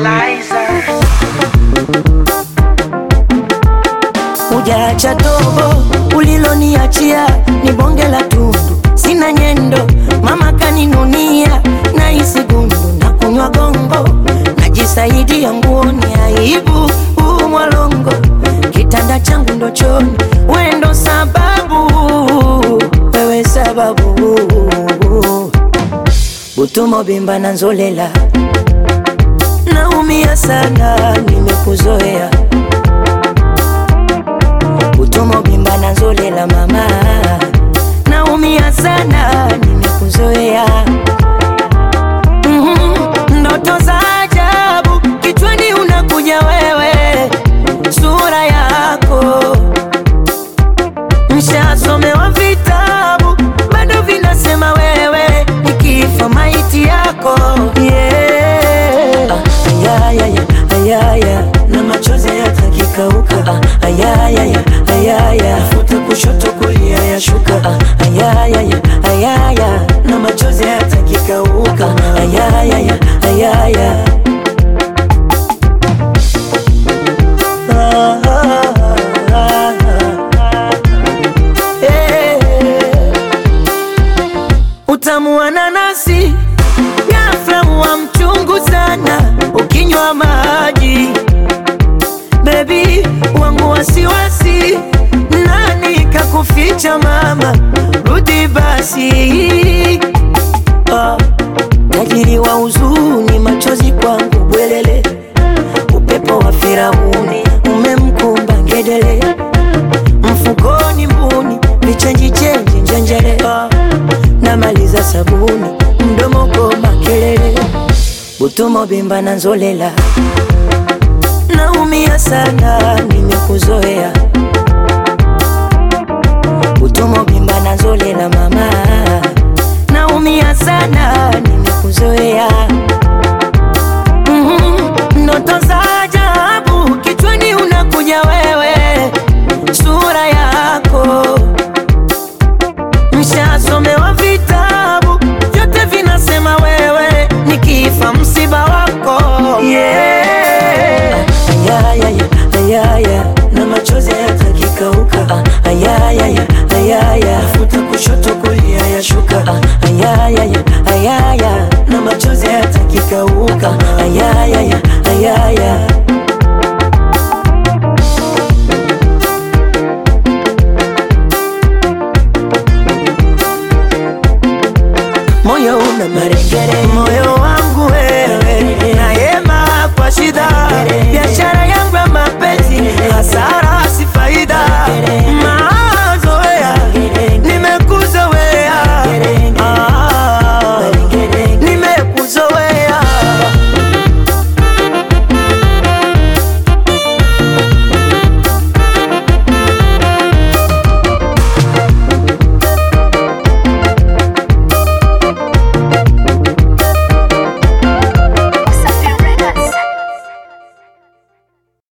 Liza. Hujaacha tobo uliloniachia ni bonge la tundu, sina nyendo, mama kaninunia na hisi gundu na kunywa gongo, najisaidia nguoni, aibu huu mwalongo, kitanda changu ndo choni, we ndo sababu, wewe sababu, butumo bimba na nzolela, naumia sana, nimekuzoea utomo bimba na nzolela mama, naumia sana, nimekuzoea Mhm, ndoto za ajabu kichwani unakuja wewe, sura yako Nishasomewa vitabu bado vinasema wewe nikifa maiti yako yeah. Ah, ayayaya, ayaya na machozi yatakikauka ah, ayayaya, ayaya futa kushoto kulia yashuka ah, ayayaya, ayaya na machozi yatakikauka ah, ayayaya, ayaya ah, ah, ah, ah. Eh, Utamu wa nanasi ghafla wa mchungu sana ukinywa maji. Bebi wangu wasiwasi, nani kakuficha mama? Rudi basi. Ah, tajiri wa huzuni, machozi kwangu bwelele, upepo wa Firauni umemkumba ngedele mfukoni mbuni vichenji chenji njenjere Ah, namaliza sabuni mdomo koma kelele butumo bimba na nzolela naumia sana nimekuzoea butumo bimba na nzolela mama naumia sana nimekuzoea Mhm, ndoto za ajabu kichwani unakuja wewe sura yako Mshasomewa vitabu vyote vinasema wewe nikifa msiba wako yeah. Ayayaya, ayaya na machozi yatakikauka ah, ayayaya, ayaya futa kushoto kulia yashuka ah, ayayaya, ayaya na machozi yatakikauka ah, ayayaya, ayaya moyo una marekere, moyo wangu wewe, nayema kwa shida